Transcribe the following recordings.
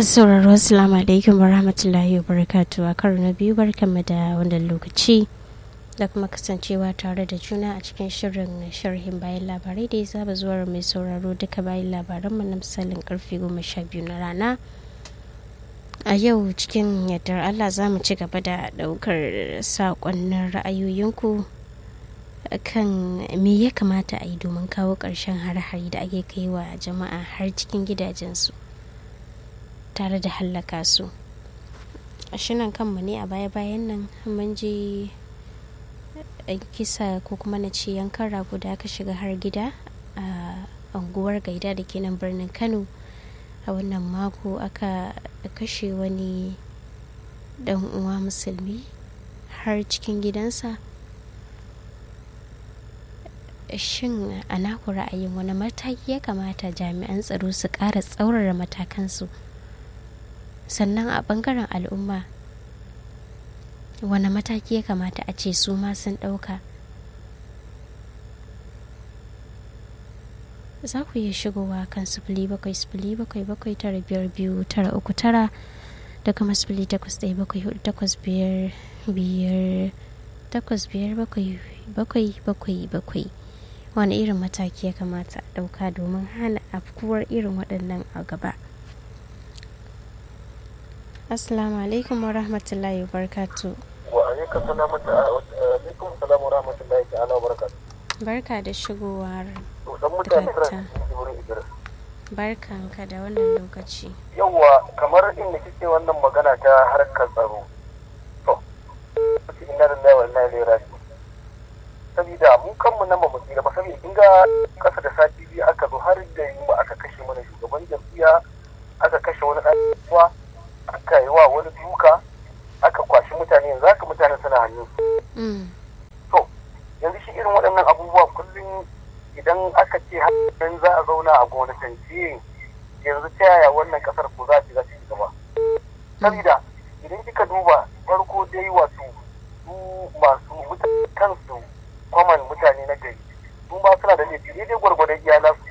masu sauraro assalamu alaikum wa rahmatullahi wa barakatu a karo na biyu barkanmu da wannan lokaci da kuma kasancewa tare da juna a cikin shirin sharhin bayan labarai da ya saba zuwa mai sauraro duka bayan labaranmu na misalin karfe goma sha biyu na rana a yau cikin yardar allah za mu ci gaba da daukar saƙonnin ra'ayoyinku kan me ya kamata a yi domin kawo ƙarshen hare-hare da ake kai wa jama'a har cikin gidajensu tare da hallaka su shinan kanmu ne a baya-bayan nan mun je kisa ko kuma na ce yankan rago da aka shiga har gida a unguwar gaida da ke nan birnin kano a wannan mako aka kashe wani dan uwa musulmi har cikin gidansa shin a naku ra'ayin wani mataki ya kamata jami'an tsaro su ƙara tsaurara matakansu sannan a ɓangaren al'umma wani mataki ya kamata a ce su ma sun ɗauka za ku iya shigowa kan sifili bakwai sifili bakwai bakwai tara biyar biyu tara uku tara da kuma sifili takwas ɗaya bakwai hudu takwas biyar biyar takwas biyar bakwai bakwai bakwai bakwai wani irin mataki ya kamata a ɗauka domin hana afkuwar irin waɗannan a gaba assalamu alaikum wa rahmatullahi wa barakatu wa alaikum salamu alaikum salamu wa rahmatullahi ta'ala wa barakatu barka da shigowar dan mutane Dakta. wurin idris barkanka da wannan lokaci yawwa kamar inda kike wannan magana ta harkar tsaro to kace inna lillahi wa inna ilaihi raji'un saboda mu kanmu nan ba mu tsira ba saboda kin ga kasa da sati biyu aka zo har da yamma aka kashe mana shugaban jam'iyya aka kashe wani ɗan uwa aka yi wa wani duka aka kwashi mutane yanzu haka mutane suna hannun Mm, to yanzu shi irin waɗannan abubuwa kullum idan aka ce hannun za a zauna a gonatance yanzu ta yaya wannan kasar ko za ta ci gaba saboda idan kika duba farko dai wato su masu mutane kansu kwaman mutane na gari su ma suna da laifi daidai gwargwadon iyala su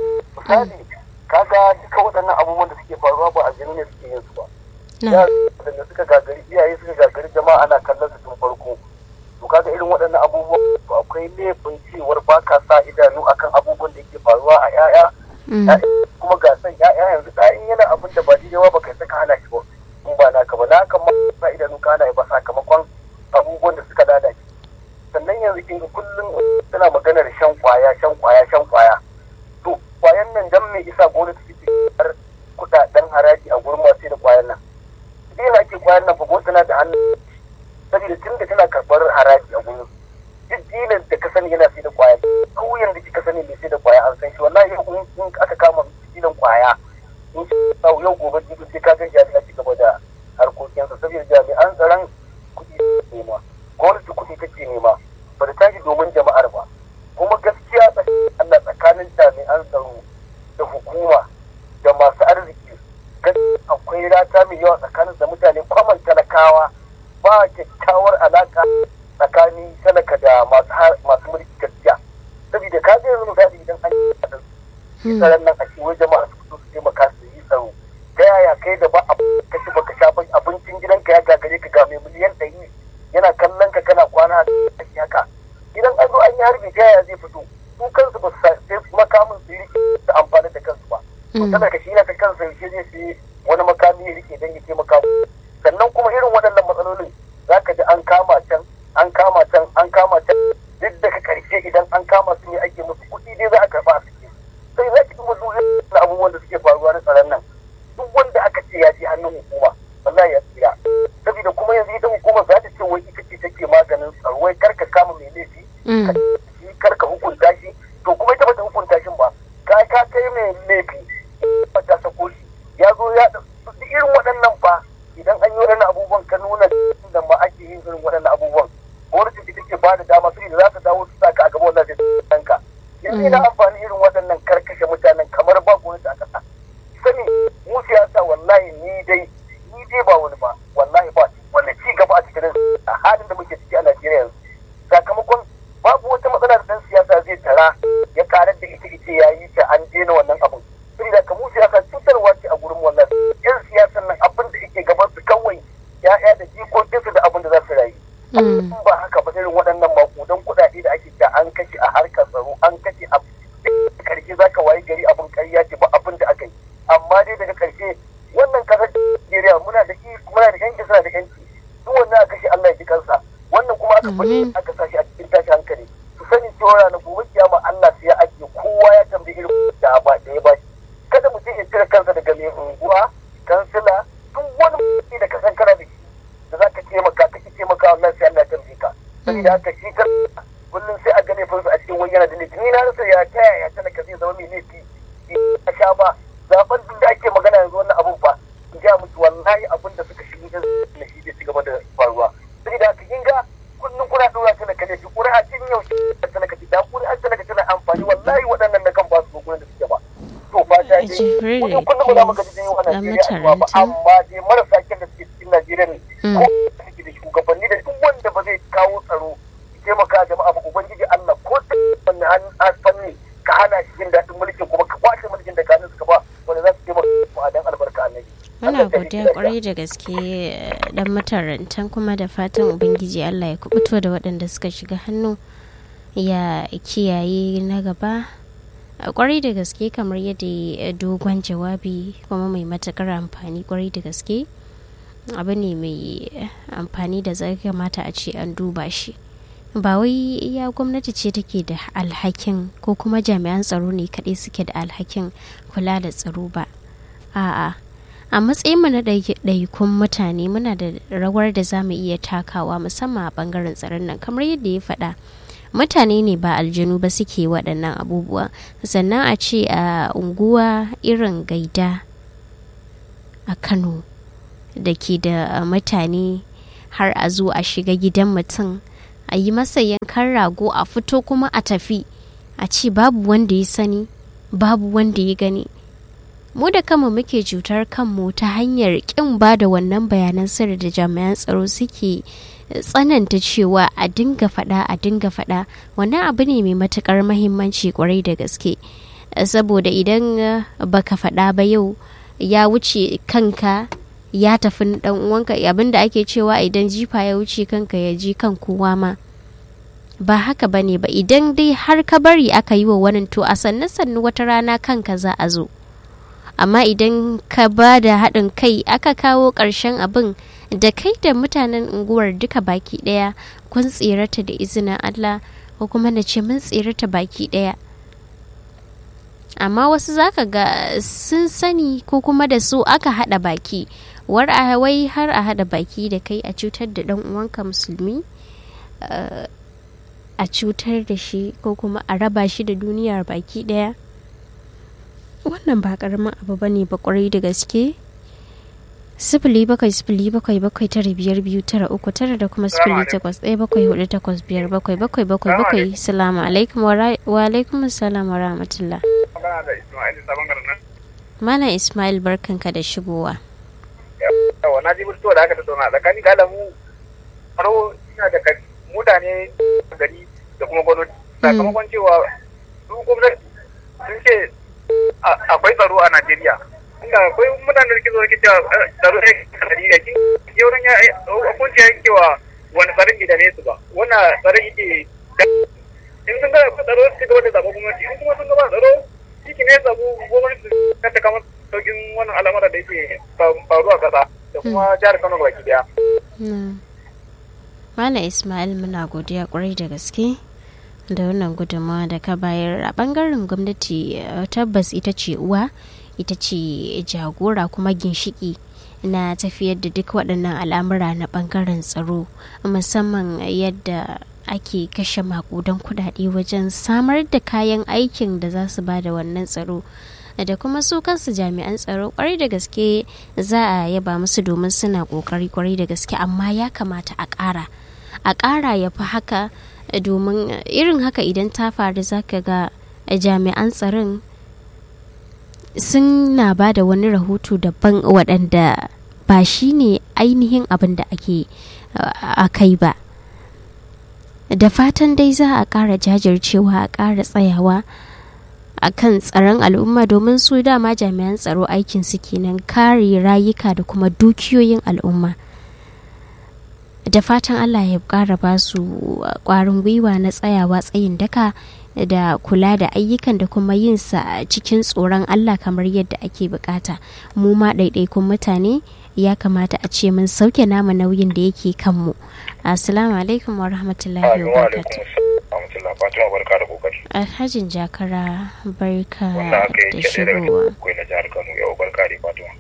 misali kaga duka waɗannan abubuwan da suke faruwa ba a jini ne suke yin su ba na da suka gagari iyaye suka gagari jama'a ana kallon su tun farko to kaga irin waɗannan abubuwan to akwai laifin cewar ba ka sa idanu akan abubuwan da yake faruwa a 'ya'ya mm, kuma ga san 'ya'ya yanzu da in yana abin da ba daidai ba kai saka hana shi ba in ba naka ba naka ma sa idanu ka hana ba sakamakon abubuwan da suka lalace sannan yanzu kin ga kullum tana maganar shan kwaya shan kwaya shan kwaya to kwayan nan dan me isa gwamnati take har kudaden haraji a gurin masu da kwayan nan idan ake kwayan nan fa gwamnati tana da hannu saboda tun da tana karɓar haraji a gurin duk dilan da ka sani yana sai da kwaya kauyen da kika sani mai sai da kwaya an san shi wallahi yau in in aka kama dilan kwaya in shi yau yau gobe jibi sai ka gan jami'a ci gaba da harkokinsa saboda jami'an tsaron kuɗi suke nema gwamnati kuɗi take nema ba ta tashi domin jama'ar ba kuma gaskiya tsakanin Allah tsakanin jami'an tsaro da hukuma da masu arziki gaskiya akwai rata mai yawa tsakanin da mutane kwaman talakawa ba kyakkyawar alaka tsakanin talaka da masu har- masu mulki gaskiya saboda ka ga yanzu misali idan an yi da mm, tsaron nan a ce wai jama'a su fito su taimaka su yi tsaro ta yaya kai da ba a kashi baka sha ba abincin gidanka ya gagare ka ga mai miliyan ɗari yana kallon ka kana kwana a cikin haka idan an zo an yi harbi ta yaya zai fito su kansu ba su sa- sai makamin su yi su amfani da kansu ba to mm, talaka shi na ta kansa yaushe zai sai wani makami ya rike don ya taimaka sannan kuma irin waɗannan matsalolin za ka ji an kama can an kama can an kama can duk daga ƙarshe idan an kama su ne ake musu kuɗi dai za a karɓa a suke sai za ki duba duk irin abubuwan da suke faruwa na tsaron nan duk wanda aka ce ya je hannun hukuma wallahi ya tsira saboda kuma yanzu ita hukumar za ta ce wai ita ce take maganin tsaro wai kar ka kama mai laifi mm, shi kar ka hukunta shi to kuma ita bata hukunta shi ba ka ka kai mai laifi ba ta sako shi ya zo ya duk irin waɗannan fa idan an yi waɗannan abubuwan ka nuna da ma ake yin irin waɗannan abubuwan gwamnati ita take ba da dama su da za ta dawo su sa ka a gaba wannan sai ɗanka yanzu ina amfani irin waɗannan karkashe mutanen kamar ba gwamnati a ƙasa sani mu siyasa wallahi ni dai ni dai ba wani ba wallahi ba wanda ci gaba a cikin a halin da muke ciki a Najeriya yanzu sakamakon babu wata matsala da dan siyasa zai tara ya karar da ita ita ya yi ta an daina wannan abun saboda kamu siyasa cutarwa ce a gurin wannan yan siyasa aka bari aka sashi a cikin tashi hankali su sani cewa na gobe kiyama Allah sai ya ajiye kowa ya tambayi irin da ba da ya bashi kada mutum ya cire kansa daga mai unguwa kansila duk wani mutum da ka san kana da shi da za ka taimaka kake taimaka wannan sai Allah ya tambaye ka saboda haka shi kan kullum sai a gane fansa a cikin wani yana da laifi ni na rasa ya ta yaya talaka zai zama mai laifi a sha ba zaben duk da ake magana yanzu wannan abun fa in ja musu wallahi abin da suka shigo da shi zai ci gaba da faruwa saboda haka kin ga kullum kuna dora talaka laifi ƙuri'a tun yaushe talaka ci da ƙuri'a talaka tana amfani wallahi waɗannan na kan ba su gurin da suke ba to fa ta dai kullum kullum ba za mu gaji dai wannan Najeriya ba amma dai marasa kyan da suke cikin Najeriya ne ko suke da shugabanni da duk wanda ba zai kawo tsaro taimaka jama'a ba ubangiji Allah ko wani fanni ka hana shi jin daɗin mulkin kuma ka kwace mulkin da kanin suka ba wanda za su taimaka mu a dan albarka annabi muna godiya kwarai da gaske dan matarantan kuma da fatan ubangiji Allah ya kubuto da waɗanda suka shiga hannu ya kiyaye na gaba kwarai da gaske kamar yadda dogon jawabi kuma mai matakar amfani kwarai da gaske abu ne mai amfani da zai kamata a ce an duba shi ba wai ya gwamnati ce take da alhakin ko kuma jami'an tsaro ne kaɗai suke da alhakin kula da tsaro ba a'a a matsayin mu na ɗaikun mutane muna da rawar da za mu iya takawa musamman a ɓangaren tsaron nan kamar yadda ya faɗa mutane ne ba aljanu ba suke waɗannan abubuwa sannan a ce a unguwa irin gaida a kano da ke da mutane har a zo a shiga gidan mutum a yi masa yankan rago a fito kuma a tafi a ce babu wanda ya sani babu wanda ya gani mu da kama muke cutar kanmu ta hanyar kin ba da wannan bayanan sirri da jami'an tsaro suke tsananta cewa a dinga faɗa a dinga faɗa wannan abu ne mai matukar mahimmanci kwarai da gaske saboda idan baka faɗa ba yau ya wuce kanka ya tafi dan uwanka abinda ake cewa idan jifa ya wuce kanka ya ji kan kowa ma ba haka ba ne ba idan dai har ka bari aka yi wa wani to a sannu sannu wata rana kanka za a zo amma idan ka ba da haɗin kai aka kawo ƙarshen abin da kai da mutanen unguwar duka baki ɗaya kun tsirata da izinin Allah ko kuma na ce mun tsirata baki ɗaya amma wasu zaka ga sun sani ko kuma da su aka haɗa baki war a wai har a haɗa baki da kai a cutar da ɗan uwanka musulmi a cutar da shi ko kuma a raba shi da duniyar baki ɗaya wannan ba karamin abu ba ne ba kwarai da gaske sifili bakwai sifili bakwai bakwai tara biyar biyu tara uku tara da kuma sifili takwas ɗaya bakwai hudu takwas biyar bakwai bakwai bakwai bakwai salamu alaikum wa alaikum salam wa rahmatullah Malam Ismail barkanka da shigowa. Yawa na ji mutuwa da aka tattauna tsakanin da mu faro ina da mutane gari da kuma gwamnati sakamakon cewa su gwamnati sun ce akwai tsaro a Najeriya. Inda akwai mutane da ke zo ke cewa tsaro ne a Najeriya kin yauran ya hukunci ya cewa wani tsaron gida ne su ba wannan tsaron yake in sun ga tsaro su gaba da zaɓen gwamnati in kuma sun gaba tsaro shi ne samu gwamnati ta ta kama saukin wannan al'amura da yake faruwa ƙasa da kuma jihar Kano baki daya. Malam Ismail muna godiya kwarai da gaske. da wannan gudunmawa da ka bayar a bangaren gwamnati tabbas ita ce uwa ita ce jagora kuma ginshiki na tafiyar da duk waɗannan al'amura na bangaren tsaro musamman yadda ake kashe makudan kudade wajen samar da kayan aikin da za su ba da wannan tsaro da kuma su kansu jami'an tsaro kwarai da gaske za a yaba musu domin suna kokari kwarai da gaske amma ya kamata a ƙara a ƙara ya fi haka domin irin haka idan ta faru zaka ga jami'an tsaron suna ba da wani rahoto daban waɗanda ba shi ne ainihin abin da ake a kai ba da fatan dai za a ƙara jajircewa a ƙara tsayawa a kan tsaron al'umma domin su dama jami'an tsaro aikin su kenan kare rayuka da kuma dukiyoyin al'umma da fatan allah ya ƙara ba su ƙwarin gwiwa na tsayawa tsayin daka da kula da ayyukan da kuma yin sa cikin tsoron Allah kamar yadda ake bukata mu ma ɗaiɗaikun mutane ya kamata a ce mun sauke namu nauyin da yake kanmu assalamu alaikum wa rahmatullahi wa barakatuh Fatima barka da kokari. Alhajin Jakara barka Wannan aka da yi kaɗai daga shigowa. cikin na jihar Kano yau barka da Fatima.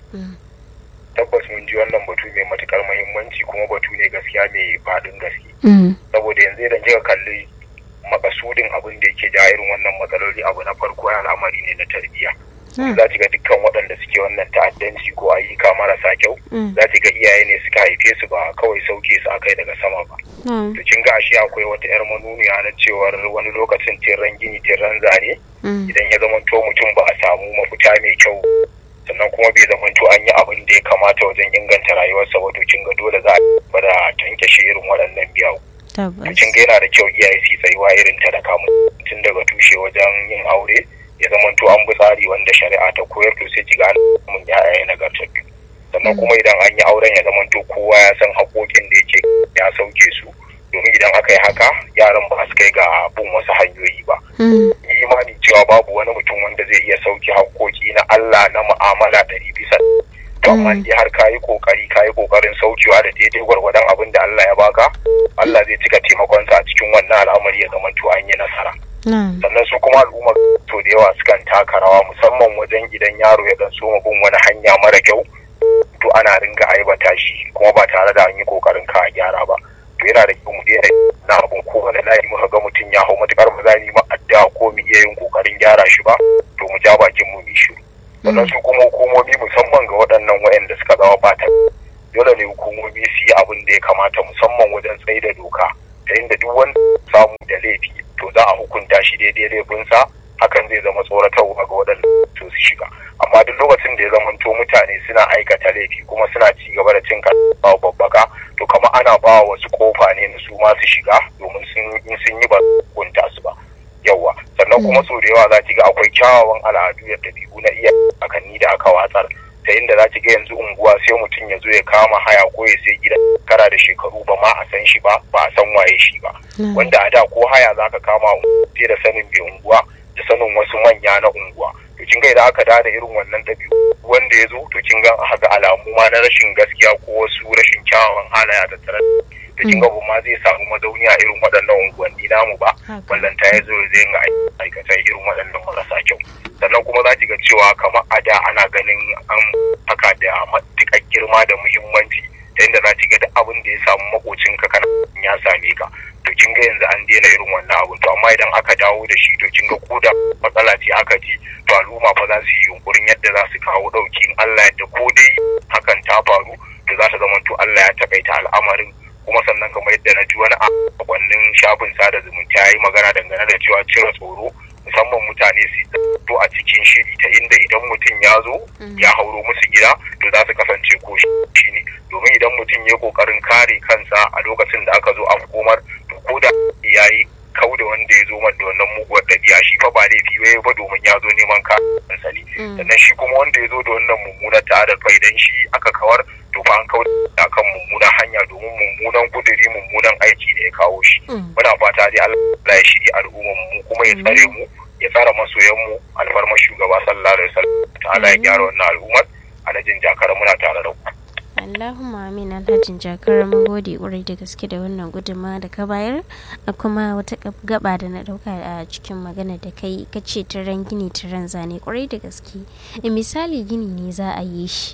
Tabbas mun ji wannan batu mai matukar muhimmanci kuma batu ne gaskiya mai faɗin gaske. Mm, Saboda yanzu idan kika kalli makasudin abin da yake ja irin wannan matsaloli abu na farko ya al'amari ne na tarbiyya. mm, Za ki ga dukkan waɗanda suke wannan ta'addanci ko ayyuka marasa kyau mm, za ki ga iyaye ne suka haife su ba kawai sauke su akai daga sama ba. mm, To kin ga ashe akwai wata 'yar manuniya na cewar wani lokacin tirran gini tirran zane mm, idan ya zamanto mutum ba a samu mafita mai kyau sannan kuma bai zamanto an yi abin da ya kamata wajen inganta rayuwarsa ba to kin ga dole za a bada tankashe irin waɗannan biyawu to tabbas. kin ga yana da kyau iyaye su yi tsayuwa irin ta da kamun tun daga tushe wajen yin aure ya zamanto an bi tsari wanda shari'a ta koyar to sai kiga mun ya'ya nagartattu sannan kuma idan an yi auren ya zamanto kowa ya san haƙoƙin da yake ya sauke su domin idan aka yi haka yaran ba su kai ga bin wasu hanyoyi ba Mm, yi imani cewa babu wani mutum wanda zai iya sauki haƙoƙi na Allah na mu'amala ɗari bisa to amma Mm. dai har kayi kokari kayi kokarin saukewa da daidai gwargwadon abin da Allah ya baka Allah zai cika taimakonsa a cikin wannan al'amari ya zama to an yi nasara na'am. sannan su kuma al'umma to da yawa sukan taka rawa musamman wajen idan yaro ya dan soma bin wani hanya mara kyau to ana ringa aibata shi kuma ba tare da an yi kokarin ka gyara ba to yana da kyau mu daina na abun kowane layi muka ga mutum ya hau matukar ba za mu yi ma addu'a ko mu iya yin kokarin gyara shi ba to mu ja bakin mu mu shiru sannan su kuma hukumomi musamman ga waɗannan waɗanda suka zama bata dole ne hukumomi su yi abin da ya kamata musamman wajen tsaye da doka ta inda duk wanda ya samu da laifi to za a hukunta shi daidai laifinsa hakan zai zama tsoratarwa ga waɗanda to su shiga amma duk lokacin da ya zamanto mutane suna aikata laifi kuma suna ci gaba da cin kasuwa babbaka to kama ana ba wasu kofa ne na su ma su shiga domin sun in sun yi ba su hukunta su ba yawa sannan kuma sau da yawa za ki ga akwai kyawawan al'adu da ɗabi'u na iya akanni da aka watsar ta inda za ki ga yanzu unguwa sai mutum ya zo ya kama haya ko ya sai gida kara da shekaru ba ma a san shi ba ba a san waye shi ba na'am. wanda a da ko haya za ka kama sai da sanin mai unguwa da sanin wasu manya na unguwa to kin ga idan aka da da irin wannan ɗabi'u wanda ya zo to kin ga haka alamu ma na rashin gaskiya ko wasu rashin kyawawan halaya da tare da kin ga ba ma zai samu mazauni a irin waɗannan unguwanni namu ba Haka. ballanta ya zo zai ga aikata irin waɗannan marasa kyau sannan kuma za ki ga cewa kamar a da ana ganin an haka da matuƙar girma da muhimmanci ta yadda za ki ga duk abin da ya samu makocinka kana ya same ka to kin ga yanzu an daina irin wannan abu to amma idan aka dawo da shi to kin ga ko da matsala ce aka ji to al'umma fa za su yi yunkurin yadda za su kawo ɗauki in Allah yadda ko dai hakan ta faru to za ta zama to Allah ya takaita al'amarin kuma sannan kamar yadda na ji wani a wannan shafin sada zumunta ya yi magana dangane da cewa cire tsoro musamman mutane su to a cikin shiri ta inda idan mutum ya zo ya hauro musu gida to za su kasance ko shi ne domin idan mutum ya kokarin kare kansa a lokacin da aka zo a hukumar to ko da ya yi kau da wanda ya zo man da wannan muguwar ɗabi'a shi fa ba laifi ba ba domin ya zo neman kansa ne sannan shi kuma wanda ya zo da wannan mummunar ta'adar fa idan shi aka kawar to fa an kau da kan mummunan hanya domin mummunan kuduri mummunan aiki ne ya kawo shi muna fata dai Allah ya shiri al'ummar mu kuma ya tsare mu ya tsara masoyan mu alfarmar shugaba sallallahu alaihi wasallam ta'ala ya gyara wannan al'ummar alhajin jakara muna tare da ku Allahumma amin alhajin jakar mun gode ƙwarai da gaske da wannan gudunmawa da ka bayar a kuma wata gaba da na dauka a cikin magana da kai ka ce tiran gini tiran zane ƙwarai da gaske misali gini ne za a yi shi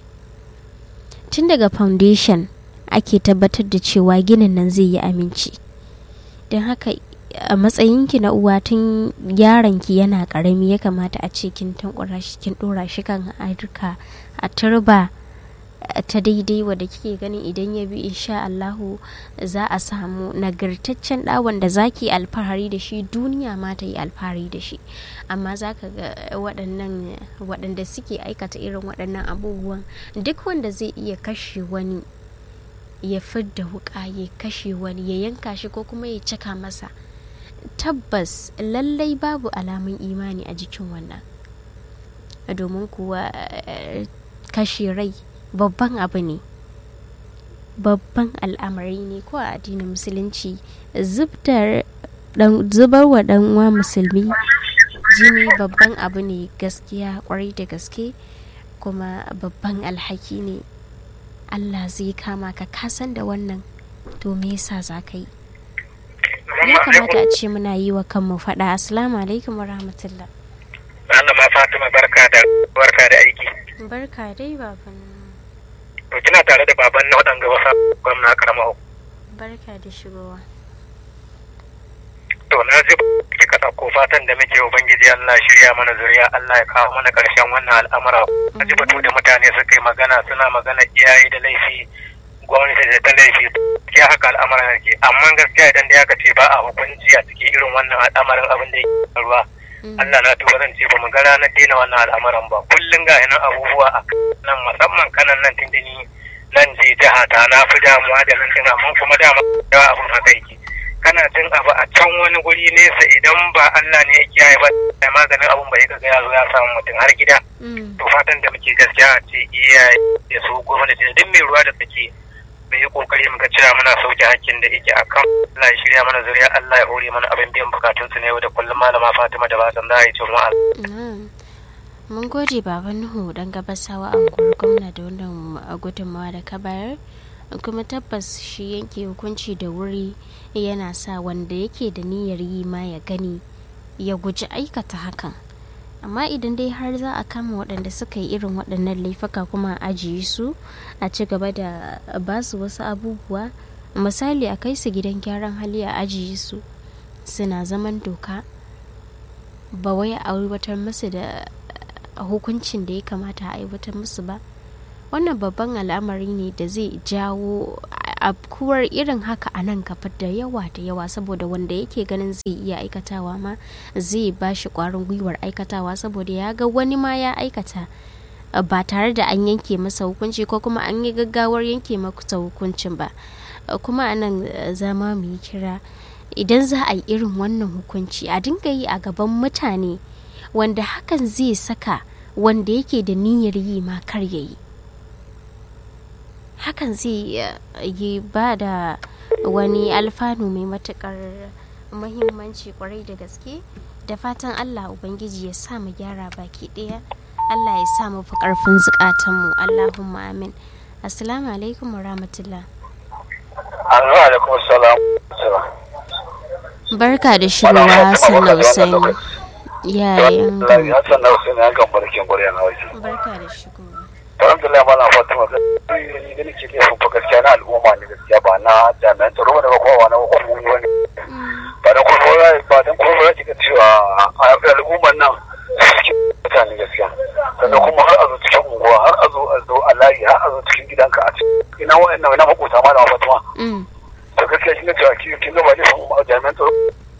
tun daga foundation ake tabbatar da cewa ginin nan zai yi aminci don haka a matsayinki na uwa tun yaronki yana karami ya kamata a ce kin tankura shi kin dora shi kan harka a turba ta daidai wadda kike ganin idan ya bi insha Allahu za a samu nagartaccen ɗawon da zaki alfahari da shi duniya ma ta yi alfahari da shi amma za ka ga waɗannan waɗanda suke aikata irin waɗannan abubuwan duk wanda zai iya kashe wani ya fidda wuƙa ya kashe wani ya yanka shi ko kuma ya cika masa tabbas lallai babu alamun imani a jikin wannan domin kuwa kashe rai babban abu ne babban al'amari ne ko a addinin musulunci zubtar zubar wa dan uwa musulmi jini babban abu ne gaskiya kwarai da gaske kuma babban alhaki ne allah zai kama ka kasan da wannan to me yasa za ka yi ya kamata a ce muna yi wa kanmu faɗa assalamu alaikum wa rahmatullah ma Fatima barka da barka da aiki barka dai baban to kina tare da baban na waɗanga wasa gwamna karama barka da shigowa to na ji ki ka ko fatan da muke ubangiji Allah shirya mana zuriya Allah ya kawo mana ƙarshen wannan al'amura a ji batu da mutane suka yi magana suna magana iyaye da laifi gwamnati da ta laifi ya haka al'amuran yake amma gaskiya idan da ya ce ba a hukunci a cikin irin wannan al'amarin abin da yake faruwa Allah na tuba zan ce ba mu ga ranar daina wannan al'amuran ba kullum ga nan abubuwa a nan musamman kanan nan tindini nan je jiha ta na fi damuwa da nan din amma kuma dama yawa abin haka yake kana jin abu a can wani guri nesa idan ba Allah ne ya kiyaye ba sai maganin abun bai ga ya zo ya samu mutum har gida to fatan da muke gaskiya a ce iyaye da su gwamnati da duk mai ruwa da take mu yi kokari muka cewa muna sauke hakkin da yake akan Allah ya shirya mana zuriya Allah ya hore mana abin biyan bukatun su ne yau da kullum malama Fatima da Basan da ya ce mu mun gode baban Nuhu dan gabasawa a gwamna da wannan gudunmawa da ka bayar kuma tabbas shi yanke hukunci da wuri yana sa wanda yake da niyyar yi ma ya gani ya guji aikata hakan amma idan dai har za a kama waɗanda suka yi irin waɗannan laifuka kuma a ajiye su a ci gaba da ba su wasu abubuwa misali a kai su gidan gyaran hali a ajiye su suna zaman doka ba wai a aiwatar musu da hukuncin da ya kamata a aiwatar musu ba wannan babban al'amari ne da zai jawo afkuwar irin haka a nan gaba da yawa da yawa saboda wanda yake ganin zai iya aikatawa ma zai ba shi kwarin gwiwar aikatawa saboda ya ga wani ma ya aikata ba tare da an yanke masa hukunci ko kuma an yi gaggawar yanke masa hukuncin ba kuma a nan zama mu yi kira idan za a yi irin wannan hukunci a dinga yi a gaban mutane wanda hakan zai saka wanda yake da niyyar yi ma kar ya yi hakan zai yi ba da wani alfanu mai matukar muhimmanci kwarai da gaske da fatan allah ubangiji ya sa mu gyara baki daya allah ya sa mu fi karfin zukatanmu allahumma amin assalamu alaikum wa rahmatullah alaikum salam barka da shigowa hassan na usaini yayin hassan na usaini an kan barkin gwarya na waje barka da shigowa alhamdulillah malam fatima ni da nake laifin fa gaskiya na al'umma ne gaskiya ba na jami'an tsaro da ba kowa na hukumomi wani ba da kuma ba dan kuma ba kika cewa al'umman nan suke mutane gaskiya sannan kuma har a zo cikin unguwa har a zo a zo a layi har a zo cikin gidanka a cikin ina wa'annan ina makota malam fatima to gaskiya kin ga cewa kin ga ba laifin jami'an tsaro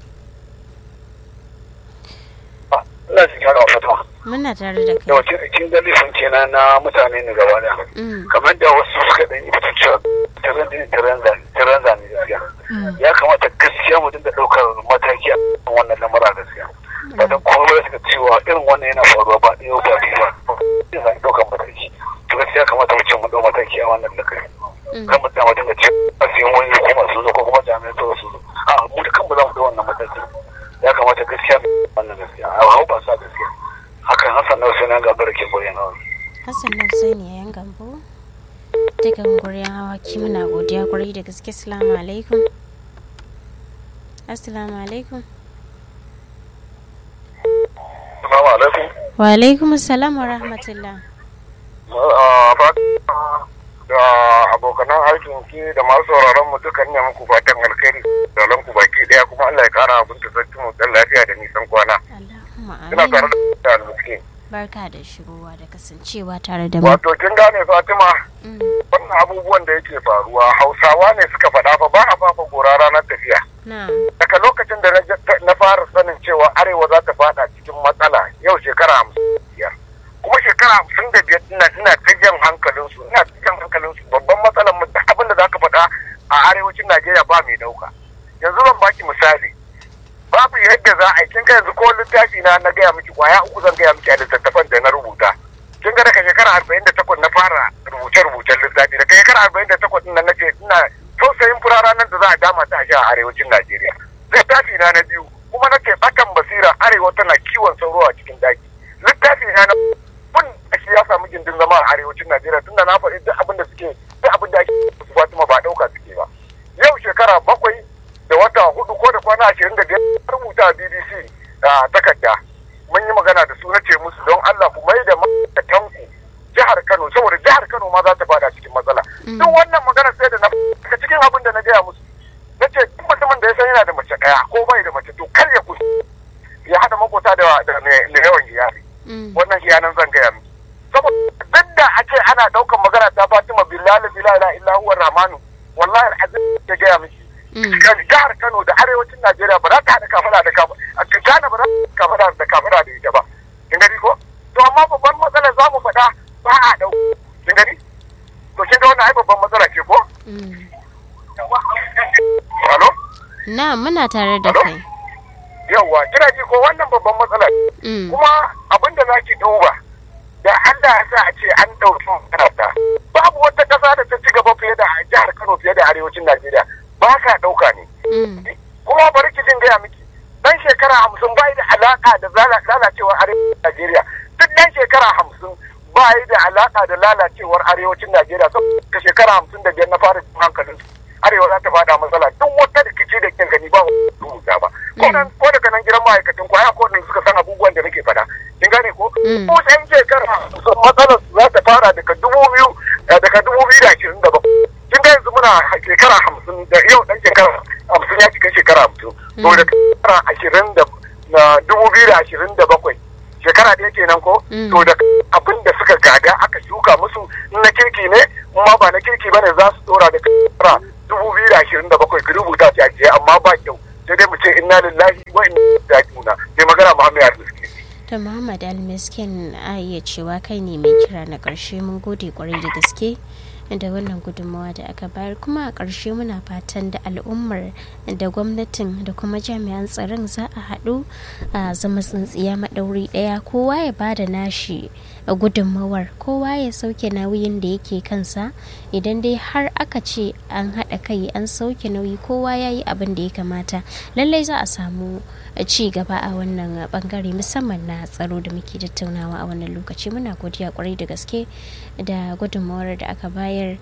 ina cikin haka fatima muna tare da kai yawa kin ga laifin kenan na mutane ne gaba daya kamar da wasu suka ɗan yi fitin cewa tiran ne tiran zane gaskiya ya kamata gaskiya mu dinga ɗaukar mataki a wannan lamura gaskiya ba don kuma ba suka cewa irin wannan yana faruwa ba ɗaya ba biyu ba zai ɗaukar mataki to gaskiya kamata mu ce mu ɗau mataki a wannan lakari kan mu dama dinga ce a siyan wani ko masu zo ko kuma jami'an tsaro su zo a mu da kanmu za mu ɗau wannan mataki ya kamata gaskiya wannan gaskiya a hau ba sa gaskiya hakan hassan na wasu ga barkin guryan hawa hassan na wasu ne yan gambo daga guryan hawa ki muna godiya kwarai da gaske assalamu alaikum assalamu alaikum assalamu alaikum wa alaikum assalam wa rahmatullah da abokanan aikin ki da masu sauraron mu dukan ne muku fatan alkhairi da ku baki daya kuma Allah ya kara abin da sarki mu dan lafiya da nisan kwana Allahumma ina tare amin da almiskin barka da shigowa da kasancewa tare da mu wato kin gane Fatima Mm, wannan abubuwan da yake faruwa Hausawa ne suka faɗa fa ba a fafa gora ranar tafiya na daga lokacin da na- na fara sanin cewa arewa za ta fada cikin matsala yau shekara hamsin da biyar kuma shekara hamsin da biyar ina ina ta jan hankalinsu ina ta jan hankalinsu babban matsalar mu duk abin da za ka faɗa a arewacin najeriya ba mai ɗauka yanzu zan baki misali babu yadda za a yi kin ga yanzu ko littafi na na gaya miki kwaya uku zan gaya miki a littattafan da na rubuta kin ga daga shekara arba'in da takwas na fara rubuce-rubucen littafi daga shekara arba'in da takwas ɗin nan nace ina tausayin fura ranar da za a dama ta a sha a arewacin najeriya littafi na na biyu gindin zama a arewacin najeriya tunda na faɗi duk abin da suke duk abin da ake su fatima ba ɗauka suke ba yau shekara bakwai da wata hudu ko da kwana ashirin da biyar rubuta bbc a takarda mun yi magana da su na ce musu don allah ku mai da ma'aikatanku jihar kano saboda jihar kano ma za ta fada cikin matsala duk wannan magana sai da na daga cikin abin da na gaya musu na ce duk mutumin da ya san yana da mace ɗaya ko bai da mace to kar ya kusa ya haɗa makota da da yawan iyali wannan iyanan zan gaya miki saboda duk da a ce ana ɗaukan magana ta fatima billahi billahi illa huwa rahmanu wallahi al'azim ya gaya miki jihar Kano da arewacin Najeriya ba za ta haɗa kafada da kafada a Ghana ba za ta kafada da kafada da ita ba kin gani ko to amma babban matsala za mu faɗa ba a ɗau kin gani to kin ga wannan ai babban matsala ce ko Alo? Na muna tare da kai. Yawwa, kina ji ko wannan babban matsala kuma abin da za ki duba da Allah ya sa a ce an ɗauki makaranta babu wata ƙasa da ta ci gaba fiye da jihar Kano fiye da arewacin Najeriya ba ka ɗauka ne. Kuma bari ki jin gaya miki dan shekara hamsin bai da alaƙa da lalacewar arewacin Najeriya duk dan shekara hamsin bai da alaƙa da lalacewar arewacin Najeriya saboda shekara hamsin da biyar na fara jin hankalin arewa za ta fada matsala duk wata rikici da kin gani ba rubuta ba ko daga nan gidan ma'aikatan ko ko suka san abubuwan da nake faɗa kin gane ko ko san shekara matsalar za ta fara daga dubu biyu daga dubu biyu da ashirin da bakwai kin ga yanzu muna shekara hamsin da yau dan shekara hamsin ya cika shekara hamsin to da shekara ashirin da dubu biyu da ashirin da bakwai shekara ɗaya kenan ko to da abin da suka gada aka shuka musu na kirki ne ma ba na kirki bane za su dora da shekara dubu biyu da ashirin da bakwai ki rubuta shi ajiye amma ba kyau sai dai mu ce inna lillahi wa inna ilaihi raji'un mai magana Muhammad Al-Miskin to Muhammad Al-Miskin a iya cewa kai ne mai kira na ƙarshe mun gode kwarai da gaske da wannan gudunmawa da aka bayar kuma a ƙarshe muna fatan da al'ummar da gwamnatin da kuma jami'an tsaron za a haɗu a zama tsintsiya maɗauri ɗaya kowa ya ba da nashi gudunmawar kowa ya sauke nauyin da yake kansa idan dai har aka ce an haɗa kai an sauke nauyi kowa ya yi abin da ya kamata lallai za a samu ci gaba a wannan bangare musamman na tsaro da muke tattaunawa a wannan lokaci muna godiya kwarai da gaske da gudunmawar da aka bayar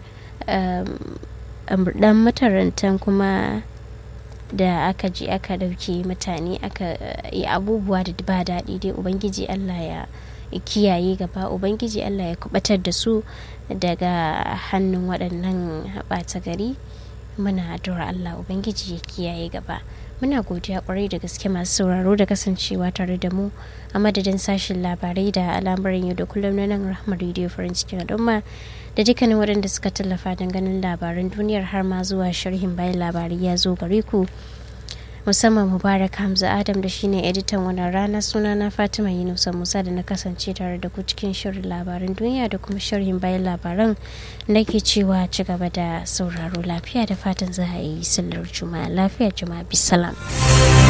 dan matarantan kuma da aka ji aka dauke mutane aka yi abubuwa da ba daɗi dai ubangiji allah ya kiyaye gaba ubangiji allah ya kubatar da su daga hannun waɗannan ɓata gari muna addu'ar allah ubangiji ya kiyaye gaba muna godiya kwarai da gaske masu sauraro da kasancewa tare da mu a madadin sashen labarai da al'amuran yau da kullum na nan rahmar rediyo farin cikin al'umma da dukkanin waɗanda suka tallafa don ganin labaran duniyar har ma zuwa sharhin bayan labarai ya zo gare ku musamman mubarak hamza adam da shine editan wannan rana suna na fatima yunusa musa da na kasance tare da ku cikin shirin labaran duniya da kuma sharhin bayan labaran nake cewa ci gaba da sauraro lafiya da fatan za a yi sallar juma'a lafiya juma'a bisalam